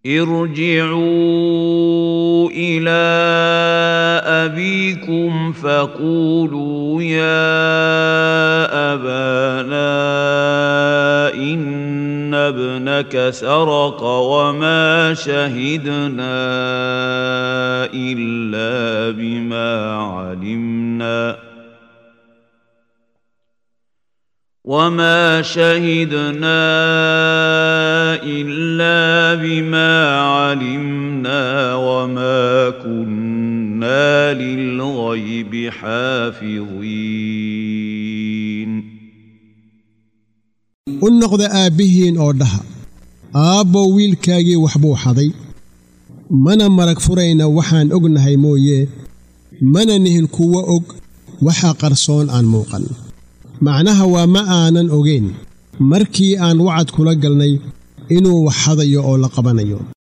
ارجعوا الى ابيكم فقولوا يا ابانا ان ابنك سرق وما شهدنا الا بما علمنا وما شهدنا الا بما علمنا وما كنا للغيب حافظين u noqda aabbihiin oo dhaha aabbow wiilkaagii waxbuu xaday mana marag furayna waxaan ognahay mooye mana nihin kuwo og waxa qarsoon aan muuqan macnaha waa ma aanan ogayn markii aan wacad kula galnay inuu wax xadayo oo la qabanayo